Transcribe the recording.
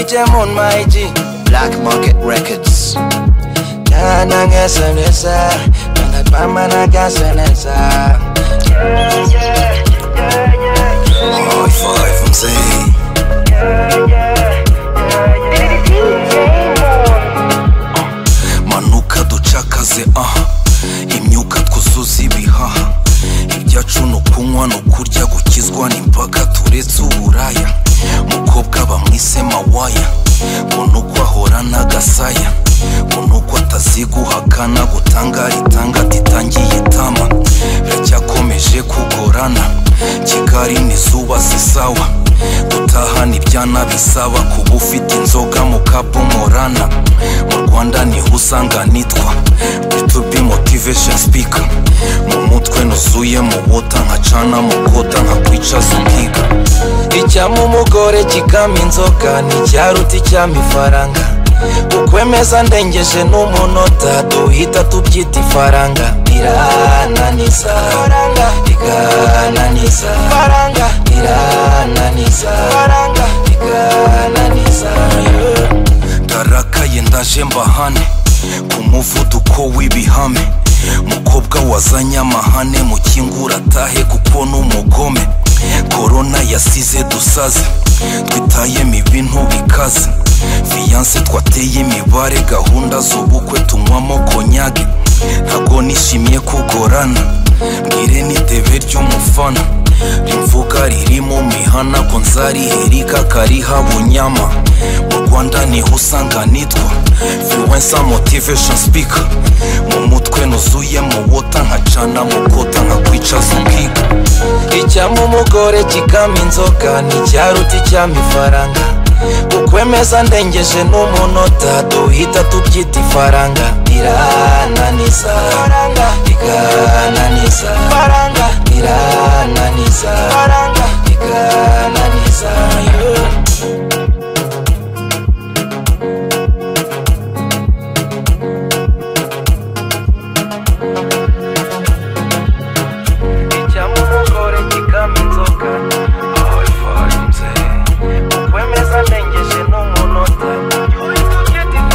them on my G. Black Market Records. Kana ngesa ngesa, kana pama na gasa ngesa. Yeah, yeah, yeah, yeah. High five, I'm saying. Yeah, yeah, yeah, yeah. Manuka ducakaze aha, imyuka twuzuza ibihaha. Ibyacu ni ukunywa ni ukurya gukizwa n'impaka turetse uburaya mukobwa bamwise mawaya mbona uko ahora n'agasaya mbona uko ataziguhakana gutanga itanga titangiye itama biracyakomeje kugorana kigali ni zuba zisawa gutaha ntibyana bisaba kuba ufite inzoga mu kapomorana mu rwanda niho usanga nitwa bitubi motivation speaker mu mutwe nuzuye mu buta nkacana mu kota nkakwicaza ukiga icyama umugore kikama inzoga nticyaruta icyama ifaranga ukwemeza ndengeje n'umunota duhita tubyita ifaranga irananiza ikananiza faranga irananiza faranga ikananiza ndarakaye ndaje mbahane ku muvuduko w'ibihame mukobwa wazanye amahane mukingura atahe kuko n'umugome korona yasize dusaze twitayemo ibintu bikaze fiyanse twateye imibare gahunda z'ubukwe tunywamo konyage ntabwo nishimiye kugorana mbwire n'itebe ry'umufana rivuga riri mu mihana ko nzariherika kariha bunyama mu rwanda niho usanga nitwa fiwensa motivation speaker mu mutwe nuzuye mu wota nkacana mu kota nkakwicaza ukiga icyama umugore kikama inzoga nticyaruta icyama ifaranga ukwemeza ndengeje n'umunota duhita tubyita ifaranga irananiza ikananiza